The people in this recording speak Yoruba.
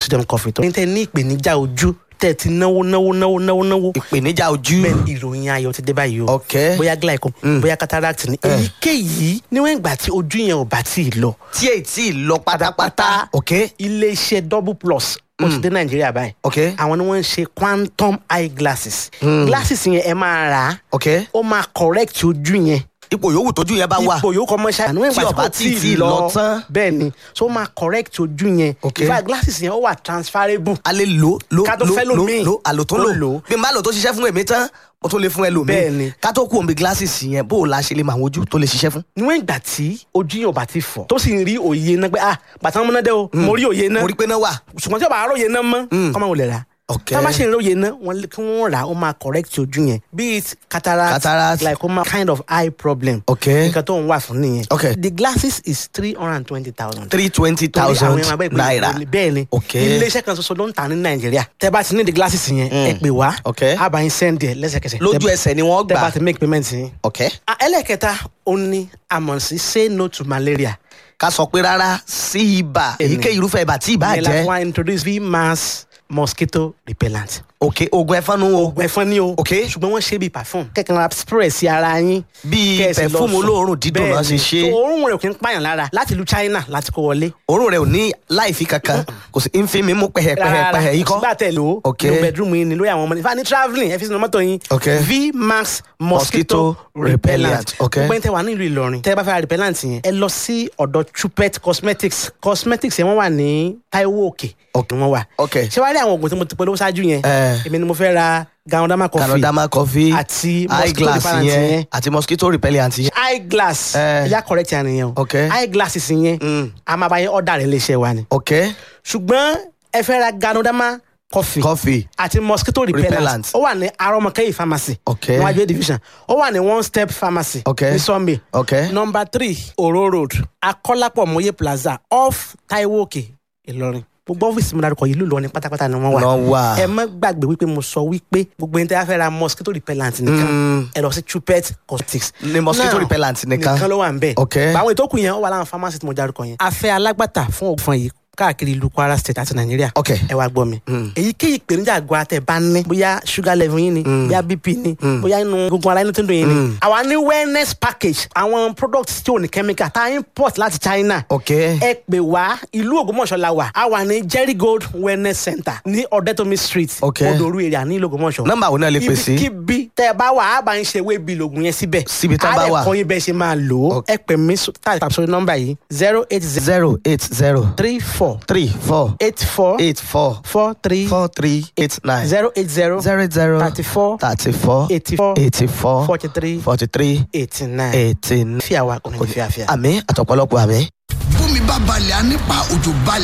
sodium coffee tó ní tẹ́ ní ìpèníjà ojú tẹ́ ti náwó náwó náwó náwó náwó ìpèníjà ojú bẹ́ẹ̀ ni ìròyìn ayọ̀ ti dé báyìí o ok bóyá glaucom bóyá cataract ni èyíkéyìí níwọ̀n ìgbà tí ojú yẹn ò bá tí ì lọ tí èyí tí ì lọ pátápátá ok iléeṣẹ́ double plus ó ti dé nàìjíríà báyìí ok àwọn ni wọ́n ń ṣe quantum eye glasses glasses yẹn ẹ máa rà á ok ó máa correct ojú yẹn ipò yòówù tójú yẹn bá wà ipò yòókù ọmọ ṣáà níwọ̀n Tí ìgbà ó bá tí ì lọ tán. bẹ́ẹ̀ ni so ó máa correct ojú yẹn Ok. in fact glasses yẹn ó wà transferable a lè lò lò Ká tó lò fẹ́ lò lòmíì. lò àlò tó Ó lò lò. bí n bá lò tó ṣiṣẹ́ fún èmi tán mo tún lè fún ẹlòmíì Bẹ́ẹ̀ ni. ká tó kú omi glasses yẹn bó o la ṣe lè mọ àwọn ojú tó lè ṣiṣẹ́ fún. níwọ̀n ìgbà tí ojú yẹn ò bá ti fọ̀ tó sì ń rí òye náà pé ah bàtà wọn múná dé o mo rí òye náà mo rí pé náà wà. ṣùgbọ́n tí o bá róye náà mọ́ kọ́ máa wò lè rà ok tá a bá ṣe ìróye náà wọn lè- kí wọ́n rà á ó máa correct ojú yẹn be it cataract, Cataract. glaucoma kind of eye problem ok nǹkan tó ń wà fún nìyẹn Ok. the glasses is three hundred and twenty thousand. three twenty thousand naira bẹ́ẹ̀ ni Ok. iléeṣẹ́ kan ṣoṣo ló ń tà ní nàìjíríà tẹ́ bá ti ní the glasses yẹn ẹ pè wá Ok. a bá yín send ẹ̀ lẹ́sẹ̀kẹsẹ̀ lójú Tẹ́- ẹsẹ̀ ni wọ́n tẹ́ bá gbà ti make payment yín. ok Ah, ẹlẹ́kẹta ó ní àmọ̀ sí say no to malaria. ká sọ pé rárá sí ibà èyíkéyìí irúfẹ́ ibà tí ibà ìyẹn la fún jẹ́ wa introduce vmax mosquito repellent. ok oògùn ẹ̀fọn nu o oògùn ẹ̀fọn ni o Ok. ṣùgbọ́n wọ́n ṣe bíi perfume kẹ̀kẹ́ ra spray sí ara yín. bíi kẹ́ẹ̀sì lọ pẹ̀fúmù sùn. olóòórùn dídùn náà ṣe Bẹ́ẹ̀ni. ṣe So, òórùn rẹ̀ kì í pààyàn lára láti ìlú China láti kó wọlé. òórùn rẹ̀ ò ní láìfi kankan kò sí ń fi mi mú pẹ̀hẹ̀pẹ̀hẹ̀ yìí kọ́ sígbà tẹ̀ lò ó Ok. ní bedroom yín ni lórí àwọn ọmọ ní fani travelling ẹ fi sínú mọ́tò yín Ok. vmax Mosquito mosquito repellent. repellent Ok. gbogbo ẹni tẹ wà nílùú Ìlọrin tẹ bá fẹ́ ra repellent yẹn ẹ lọ sí ọ̀dọ̀ Chupet cosmetics cosmetics yẹn wọ́n wà ní Taiwo Òkè Ok. ni wọ́n wà Ok. ṣé wàá rí àwọn oògùn tí mo ti polówó ṣáájú yẹn Eh. èmi ni mo fẹ́ ra ganodama coffee canadama coffee àti mosquito eyeglass repellent yẹn yẹn àti mosquito repellent yẹn eyeglass Eh. ẹ̀yà correct yẹn nìyẹn o Ok. eyeglasses yẹn Mm. a máa bá yẹn ọ̀dà rẹ̀ léṣe wa ni ok ṣùgbọ́n ẹ fẹ́ ra ganodama coffee coffee àti mosquito repellent Repellent. ó wà ní arọmọkẹyì pharmacy Ok. níwájú A division ó wà ní one step pharmacy Ok. ní sunday ok number three oro road akọ́lápọ̀ mọ́yé plaza off taiwo òkè ìlọrin gbogbo ọ́fíìsì mi dárúkọ yìí ló lọ ní pátápátá ni wọ́n wà Wọ́n wà. ẹ má gbàgbé wípé mo sọ wípé gbogbo ẹni tí a fẹ́ ra mosquito repellent nìkan ẹ lọ sí Chupet cosmetics Ní mosquito Now, repellent nìkan. nìkan ló wà ń bẹ̀ Ok. báwọn ètò kù yẹn ó wà láwọn pharmacy tí mo dárúkọ yẹn a fẹ́ alágbàtà fún ògùn yìí káàkiri ìlú Kwara state àti Nàìjíríà Ok. ẹ wá gbọ́ mi èyíkéyìí ìpèníjà àgọ́ àtẹ bá ní bóyá sugar level yín ni bóyá bp ni bóyá inú gbogbo ara inú tó ń dùn yín ni àwa ní wellness package àwọn products tí ò ní chemical tá a import láti China ok ẹ pè wá ìlú Ògbómọ̀ṣọ́ la wà a wà ní Jerry Gold wellness center ní Ọ̀dẹ́tòmí street Ok. Odoru area ní ìlú Ògbómọ̀ṣọ́ Nọ́mbà wo náà lè pè sí? ibikíbi tẹ ẹ bá wà á bá ń ṣe wébi lògùn yẹn síbẹ̀ Síbi tán bá wà. á lè kọ́ yín bẹ́ẹ̀ ṣe máa lò ó Ok. ẹ pè mí sọ- tàbí sórí nọ́mbà yìí zero eight zero zero eight zero three four three four eight four eight four four three four three eight nine zero eight zero zero zero thirty four thirty four eighty four eighty four forty three forty three eighty nine eighty nine. fíàwá kò ní fíàfíà. àmì àtọ̀pọ̀lọpọ̀ àmì. bómi bá balẹ̀ á nípa òjò balẹ̀.